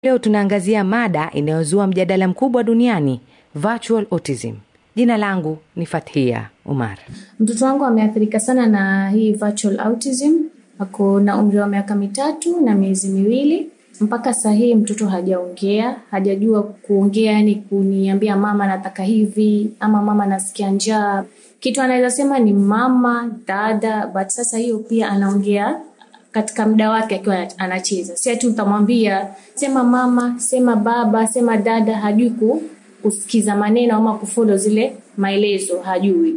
Leo tunaangazia mada inayozua mjadala mkubwa duniani, virtual autism. Jina langu ni Fathia Umar. Mtoto wangu ameathirika sana na hii virtual autism. Ako na umri wa miaka mitatu na miezi miwili. Mpaka saa hii mtoto hajaongea, hajajua kuongea, yani kuniambia mama nataka hivi ama mama nasikia njaa. Kitu anaweza sema ni mama, dada, but sasa hiyo pia anaongea katika muda wake akiwa anacheza. Si ati utamwambia sema mama, sema baba, sema dada, hajui ku, kusikiza maneno ama kufollow zile maelezo, hajui.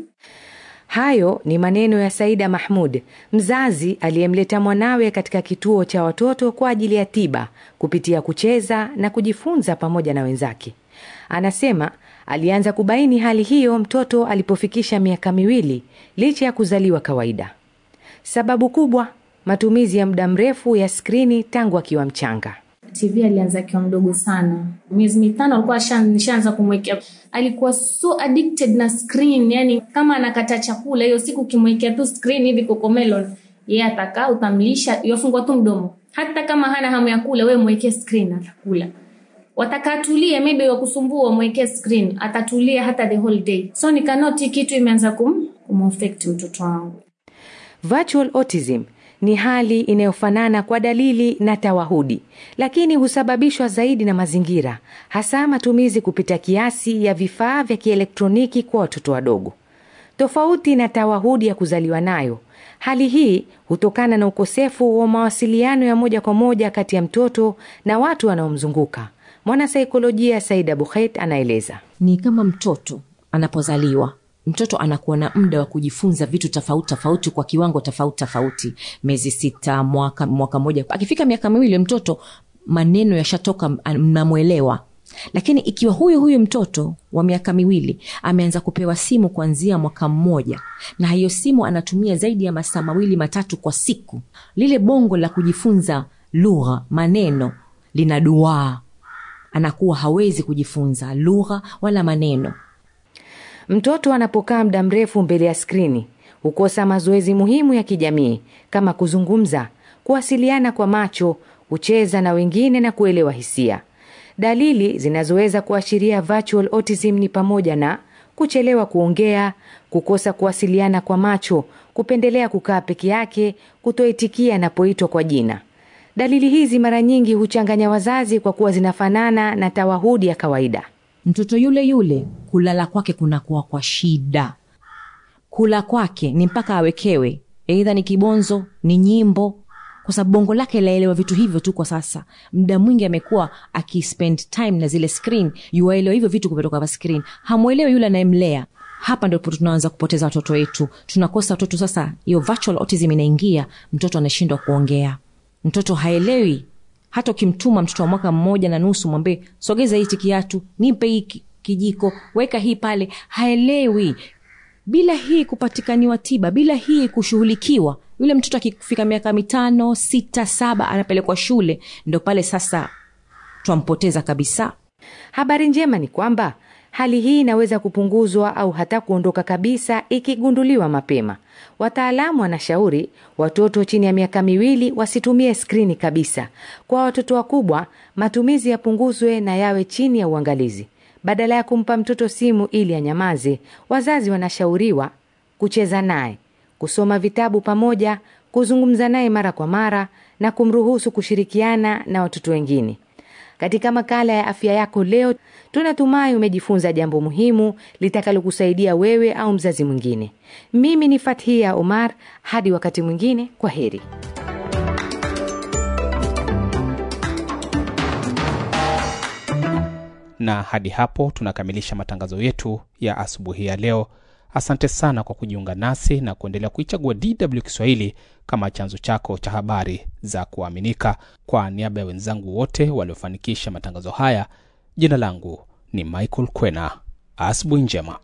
Hayo ni maneno ya Saida Mahmud, mzazi aliyemleta mwanawe katika kituo cha watoto kwa ajili ya tiba kupitia kucheza na kujifunza pamoja na wenzake. Anasema alianza kubaini hali hiyo mtoto alipofikisha miaka miwili licha ya kuzaliwa kawaida. Sababu kubwa, matumizi ya muda mrefu ya skrini tangu akiwa mchanga. TV alianza akiwa mdogo sana, miezi mitano alikuwa nishaanza kumwekea. Alikuwa so addicted na screen, yani kama anakata chakula hiyo siku, ukimwekea tu screen hivi kokomelon, yeye atakaa, utamlisha, yafungwa tu mdomo. Hata kama hana hamu ya kula, wewe mwekee screen, atakula. Wataka atulie, maybe wakusumbua, mwekee screen, atatulia hata the whole day. So nikanoti kitu imeanza kum, kumaffect mtoto wangu. Virtual autism ni hali inayofanana kwa dalili na tawahudi, lakini husababishwa zaidi na mazingira, hasa matumizi kupita kiasi ya vifaa vya kielektroniki kwa watoto wadogo. Tofauti na tawahudi ya kuzaliwa nayo, hali hii hutokana na ukosefu wa mawasiliano ya moja kwa moja kati ya mtoto na watu wanaomzunguka. Mwanasaikolojia Saida Bukhet anaeleza. Ni kama mtoto anapozaliwa mtoto anakuwa na muda wa kujifunza vitu tofauti tofauti kwa kiwango tofauti tofauti, miezi sita, mwaka, mwaka moja. Akifika miaka miwili, mtoto maneno yashatoka, mnamwelewa. Lakini ikiwa huyu huyu mtoto wa miaka miwili ameanza kupewa simu kuanzia mwaka mmoja, na hiyo simu anatumia zaidi ya masaa mawili matatu kwa siku, lile bongo la kujifunza lugha, maneno lina duaa, anakuwa hawezi kujifunza lugha wala maneno. Mtoto anapokaa muda mrefu mbele ya skrini hukosa mazoezi muhimu ya kijamii kama kuzungumza, kuwasiliana kwa macho, kucheza na wengine na kuelewa hisia. Dalili zinazoweza kuashiria virtual autism ni pamoja na kuchelewa kuongea, kukosa kuwasiliana kwa macho, kupendelea kukaa peke yake, kutoitikia anapoitwa kwa jina. Dalili hizi mara nyingi huchanganya wazazi kwa kuwa zinafanana na tawahudi ya kawaida. Mtoto yule yule kulala kwake kunakuwa kwa shida. Kula kwake ni mpaka awekewe, eidha ni kibonzo, ni nyimbo, kwa sababu bongo lake laelewa vitu hivyo tu. Kwa sasa muda mwingi amekuwa akispend time na zile screen, yuwaelewa hivyo vitu kutoka kwa screen, hamwelewi yule anayemlea. Hapa ndipo tunaanza kupoteza watoto wetu, tunakosa watoto. Sasa hiyo virtual autism inaingia, mtoto anashindwa kuongea, mtoto haelewi hata ukimtuma mtoto wa mwaka mmoja na nusu mwambie sogeza hichi kiatu, nipe hii kijiko, weka hii pale, haelewi. Bila hii kupatikaniwa tiba, bila hii kushughulikiwa, yule mtoto akifika miaka mitano, sita, saba anapelekwa shule, ndo pale sasa twampoteza kabisa. Habari njema ni kwamba hali hii inaweza kupunguzwa au hata kuondoka kabisa ikigunduliwa mapema. Wataalamu wanashauri watoto chini ya miaka miwili wasitumie skrini kabisa. Kwa watoto wakubwa, matumizi yapunguzwe na yawe chini ya uangalizi. Badala ya kumpa mtoto simu ili anyamaze, wazazi wanashauriwa kucheza naye, kusoma vitabu pamoja, kuzungumza naye mara kwa mara na kumruhusu kushirikiana na watoto wengine. Katika makala ya afya yako leo, tunatumai umejifunza jambo muhimu litakalokusaidia wewe au mzazi mwingine. Mimi ni Fathia Omar, hadi wakati mwingine, kwa heri. Na hadi hapo tunakamilisha matangazo yetu ya asubuhi ya leo. Asante sana kwa kujiunga nasi na kuendelea kuichagua DW Kiswahili kama chanzo chako cha habari za kuaminika. Kwa niaba ya wenzangu wote waliofanikisha matangazo haya, jina langu ni Michael Kwena. Asubuhi njema.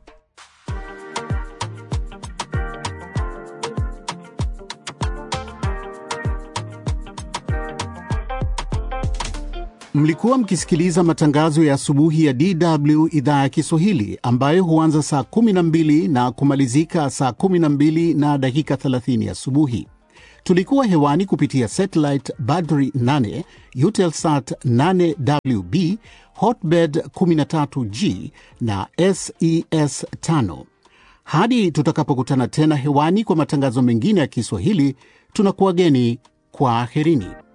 Mlikuwa mkisikiliza matangazo ya asubuhi ya DW idhaa ya Kiswahili ambayo huanza saa 12 na kumalizika saa 12 na dakika 30 asubuhi. Tulikuwa hewani kupitia satellite Badri 8, Eutelsat 8WB, Hotbird 13G na SES 5. Hadi tutakapokutana tena hewani kwa matangazo mengine ya Kiswahili, tunakuwageni kwa aherini.